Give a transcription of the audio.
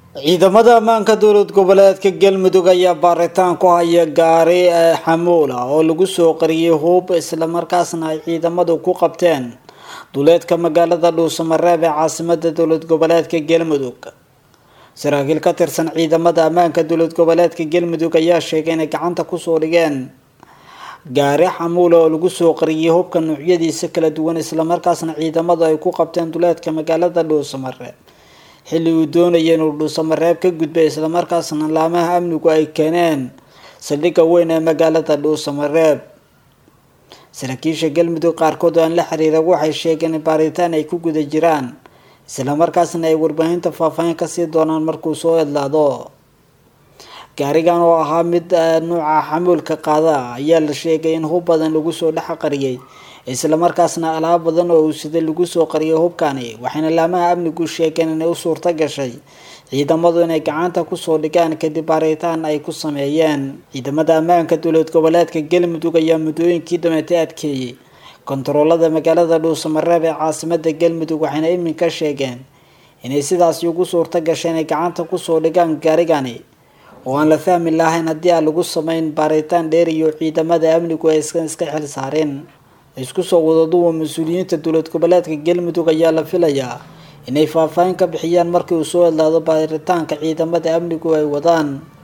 ciidamada ammaanka dowlad goboleedka galmudug ayaa baaritaan ku haya gaari xamuul ah oo lagu soo qariyay hub islamarkaasna ay ciidamadu ku qabteen duleedka magaalada dhuusamareeb ee caasimada dowlad goboleedka galmudug saraakiil ka tirsan ciidamada ammaanka dowlad goboleedka galmudug ayaa sheegay inay gacanta kusoo dhigeen gaari xamuula oo lagu soo qariyay hubka noocyadiisa kala duwan islamarkaasna ciidamadu ay ku qabteen duleedka magaalada dhuusamareeb xilli uu doonaya inuu dhuusamareeb ka gudbay islamarkaasna laamaha amnigu ay keeneen saldhigga weyn ee magaalada dhuusamareeb saraakiisha galmudug qaarkood oo aan la xiriira waxay sheegeen in baaritaan ay ku guda jiraan islamarkaasna ay warbaahinta faahfaahin kasii doonaan markuu soo edlaado gaarigan oo ahaa mid nuuca xamuulka qaada ayaa la sheegay in hub badan lagu soo dhex qariyay islamarkaasna alaab badan oo uu sida lagu soo qariyay hubkani waxayna laamaha amnigu sheegeen inay u suurto gashay ciidamadu inay gacanta kusoo dhigaan kadib baaritaan ay ku sameeyeen ciidamada ammaanka dowlad goboleedka galmudug ayaa muddooyinkii dameetay adkeeyey kontaroolada magaalada dhuusamareeb ee caasimada galmudug waxayna iminka sheegeen inay sidaasi ugu suurto gashay inay gacanta kusoo dhigaan gaarigani oo aan la fahmi lahayn haddii aan lagu sameyn baaritaan dheer iyo ciidamada amnigu ay iska xil saareen isku soo wadaduwa mas-uuliyiinta dowlad goboleedka galmudug ayaa la filayaa inay faahfaahin ka bixiyaan markii uu soo edlaado baaritaanka ciidamada amnigu ay wadaan